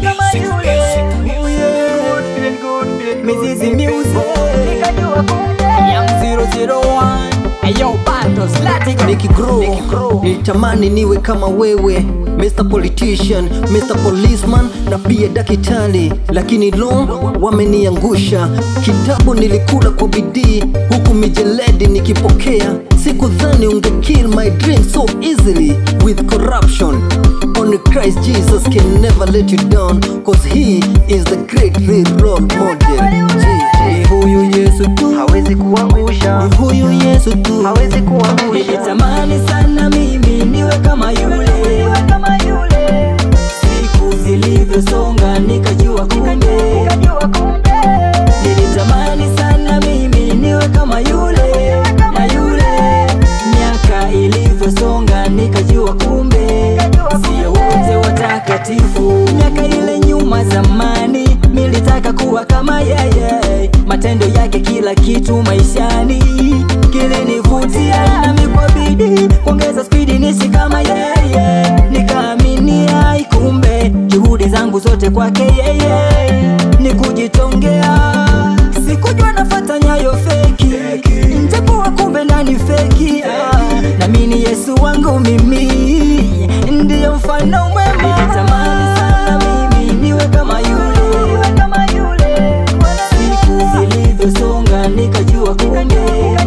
kama yule. Oh yeah. Mizizi Music. Young 001. Ayo, Bandos, Latigo. nikigrow nilitamani niwe kama wewe Mr. Politician, Mr. Policeman na pia dakitali, lakini lo, wameniangusha. Kitabu nilikula kwa bidii, huku mijeledi nikipokea. Sikudhani unge kill my dream so easily with corruption. Only Christ Jesus can never let you down, cause he is the great real role model. Ni huyu Yesu tu, hawezi kuangusha, ni huyu Yesu tu, hawezi kuangusha. Nilitamani sana mimi niwe kama yule, siku zilivyosonga nikajua kumbe. Nilitamani sana mimi niwe kama yule na yule, miaka ilivyosonga nikajua kumbe sio wote watakatifu. Miaka ile nyuma zamani nilitaka kuwa kama yeye, matendo yake kila kitu maishani kilinivutia, nami kwa bidii kuongeza spidi nisi kama yeye, nikaaminia ikumbe juhudi zangu zote kwake yeye ni kujitongea. Sikujua nafata nyayo feki, njapokuwa kumbe ndani feki. Ah, Namini Yesu wangu mimi ndiyo mfano mwema. Nilitamani sana mimi niwe kama yule, siku zilivyosonga nikajua kumbe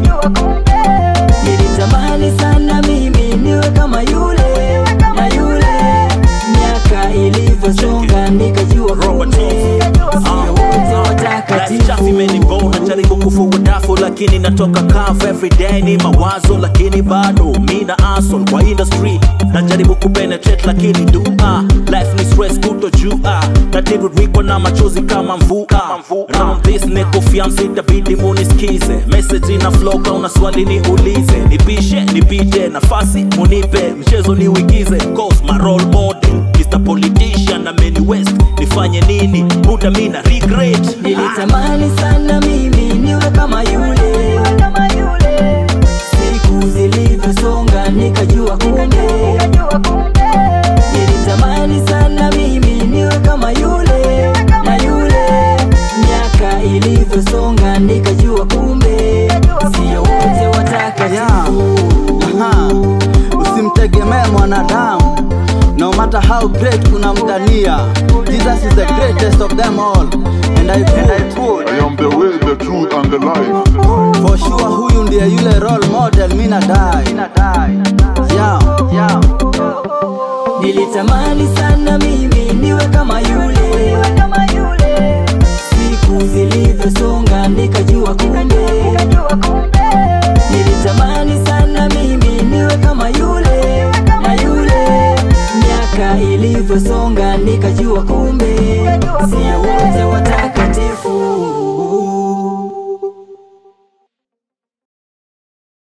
Nilitamani sana mimi niwe kama yule na yule, miaka ilivyosonga nikajua kumbe sio wote watakatifu. chafu imenibona jaribu kufua dafu lakini natoka kavu everyday ni mawazo lakini bado mina asol kwa industry najaribu kupenetrate lakini dua life ni stress kutojua natiririkwa na machozi kama mvua round this nekofia msitabidi munisikize message ina flow kauna swali niulize nipishe nipite nafasi munipe mchezo niuigize cause my role model Mr. Politician na Many West nifanye nini muda mina regret Nilitamani sana mimi niwe kama yule, siku zilivyosonga nikajua kumbe. Nilitamani sana mimi niwe kama yule na yule, miaka ilivyosonga nikajua kumbe sio wote watakatifu. Aha, usimtegemee mwanadamu no matter how great unamdhania jesus is the greatest of them all and i quote, I am the way, the truth, and the life. for sure huyu ndiye yule role model mina dai yeah, yeah. Nilitamani sana mimi niwe kama yule, siku zilivyosonga nikajua kumbe. Nilitamani sana mimi niwe kama yule na yule, miaka ilivyosonga nikajua kumbe sio wote